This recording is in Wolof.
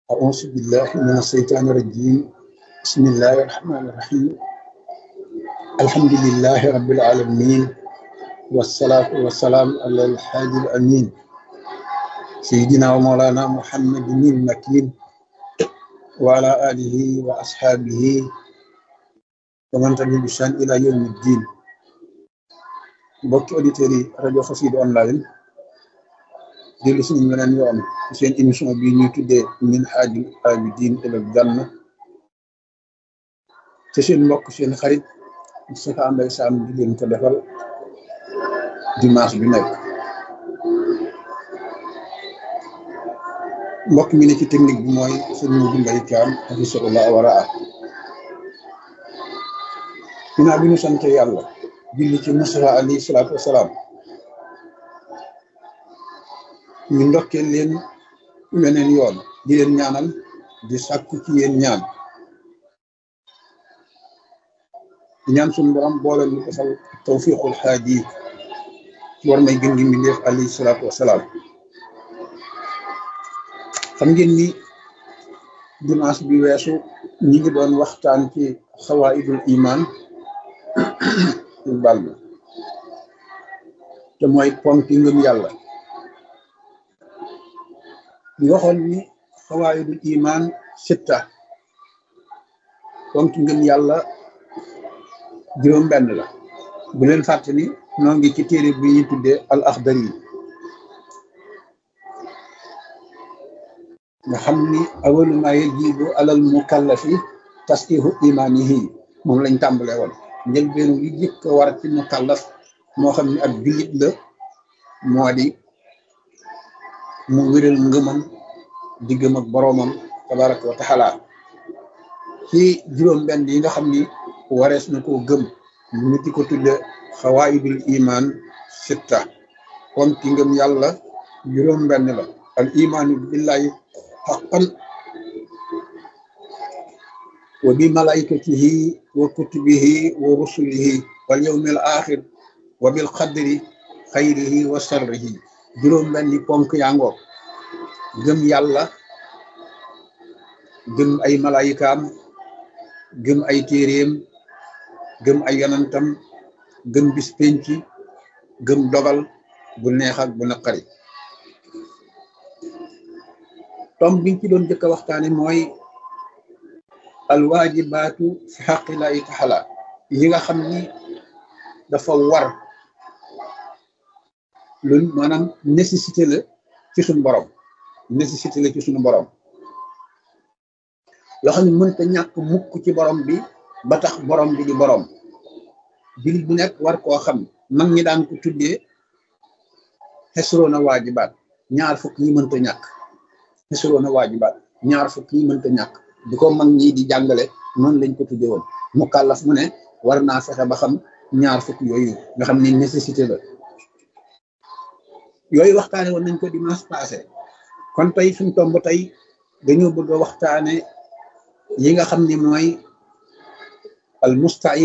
أعوذ بالله من الشيطان الرجيم بسم الله الرحمن الرحيم الحمد لله رب العالمين والصلاة والسلام على الحادي الأمين سيدنا ومولانا محمد المكين وعلى آله وأصحابه ومن تبع بشان إلى يوم الدين mbokki auditeurs yi rajo Xassida online dellu suñu meneen yoon ci seen émission bi ñuy tuddee Minhajul Abidin ilal Janna te seen mbokk seen xarit Moustapha Mbaye Sam di leen ko defal dimanche bi nekk mbokk mi ne ci technique bi mooy sëñ Modou Mbaye Thiam hafisahullah wa raa ginnaaw bi ñu sant yàlla julli ci Mustafa alayhi salaatu wasalaam ñu ndokkeel leen weneen yoon di leen ñaanal di sàkku ci yéen ñaan di ñaan suñu borom boole ñu defal tawfiqul xaaji ci war may gën gi mbindeef alayhi salaatu wasalaam xam ngeen ni dimanche bi weesu ñi ngi doon waxtaan ci xawaidul iman bal ma te mooy ponk yi ngëm yàlla ñu waxoon ni xawaayidul iman sitta ponk ngëm yàlla juróom benn la bu leen fàtte ni noo ngi ci téere bi ñuy tuddee al axdar yi nga xam ni awalu ma yajibu alal mukallafi tasqihu imanihi moom lañ tàmbalee woon njëlbeenu li jëkk a war ci mukallaf moo xam ne ab jullit la moo di mu wéral ngëmam diggam ak boroomam tabaraka wa taala ci juróom benn yi nga xam ni warees na koo gëm ñu di ko tudde xawaayidul iman sitta kon ki ngëm yàlla juróom benn la al imaanu billahi xaqan wa bi malaikatihi wa kutubihi wa rusulihi wal yawmil axir wa bil qadri xayrihi wa sarrihi juróom benni ponk yangoog gëm yàlla gëm ay malaayikaam gëm ay téeréem gëm ay yonantam gëm bis penc gëm dogal bu neex ak bu naqari tom biñ ci doon jëkk a waxtaane mooy alwaajibaatu fi xaqillahi taala yi nga xam ni dafa war lu maanaam nécessité la ci suñu borom nécessité la ci suñu borom loo xam ne mënta ñàkk mukk ci borom bi ba tax borom bi di borom jullit bu nekk war koo xam mag ñi daan ko tuddee xesroona waajibaat ñaar fukk yi mënta ñàkk xesroona waajibaat ñaar fukk yi mënta ñàkk di ko mag ñi di jàngale noonu lañ ko tuddee woon mu kàllaf mu ne war naa fexe ba xam ñaar fukk yooyu nga xam ni nécessité la yooyu waxtaane woon nañ ko dimanche passé kon tey suñ tomb tey dañoo bëgg a waxtaane yi nga xam ni mooy al mustai